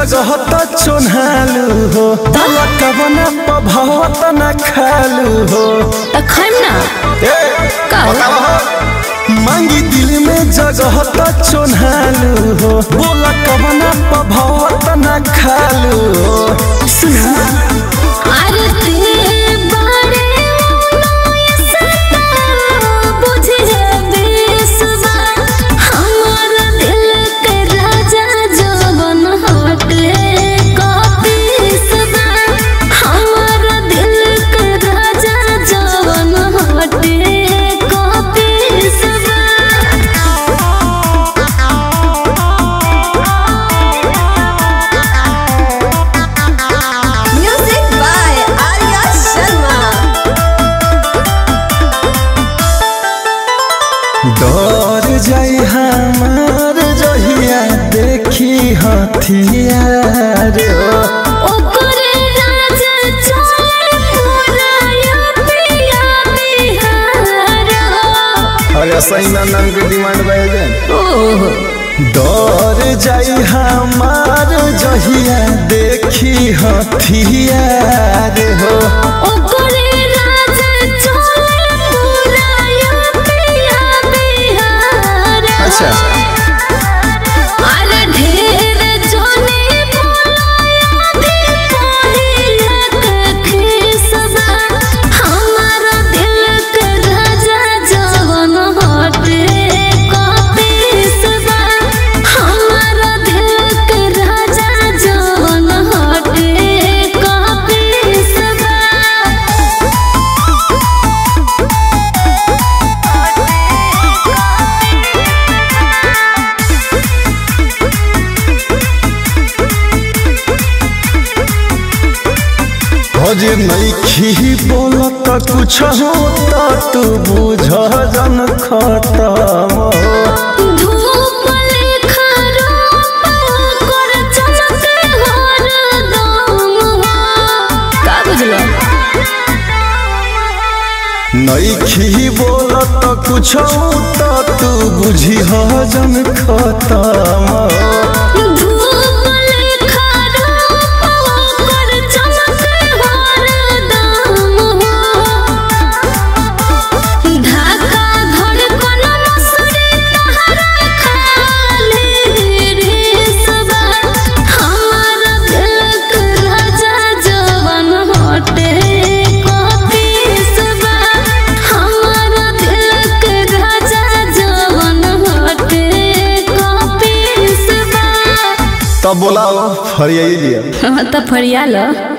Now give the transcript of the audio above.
जगह त चोन्हालू हो कवना पभवत न खालू हो त खाइम ना ए, का हो? बतावा हो। मांगी दिल में जगह त चोन्हालू हो बोला कवना पभवत न खालू हो सुना अरे ते बारे उनोय सता बुझे बेसवा हमर दिल के राजा जवन हटे कपिसवा हमर दिल के राजा जवन हटे कपिसवा Music by Arya Sharma. डर जाई हमार जहिया देखी हथियार हो ओकरे राजा चले पुराया पिया बिहार अरे सही ना नाम के डिमांड बढ़ जाए ओह डर जाई हमार जहिया देखी हथियार हो ओकरे राजा चले पुराया पिया बिहार अच्छा। अरे ढेर जोने बोलाया दे पहिला के खिसबा हमार दिल के राजा जवन हटे कपिसबा हमार दिल के राजा जवन हटे कपिसबा हजे नईखी बोलत कुछ होता तू बुझ जन खत्म हो धूप लेखा रूप ओकर चमके हरदम हो। का बुझलो नईखी बोलत कुछ होता तू बुझी जन खत्म हो धूप लेखा रूप ओकर चमके हरदम हो। ढाका धड़कन मसुरी तहरा खाली रेसबा। हमार दिल के राजा जवन हटे कपिसबा। हमार दिल के राजा जवन हटे कपिसबा। तब बोला फरियाई दिया हाँ तो फरिया लो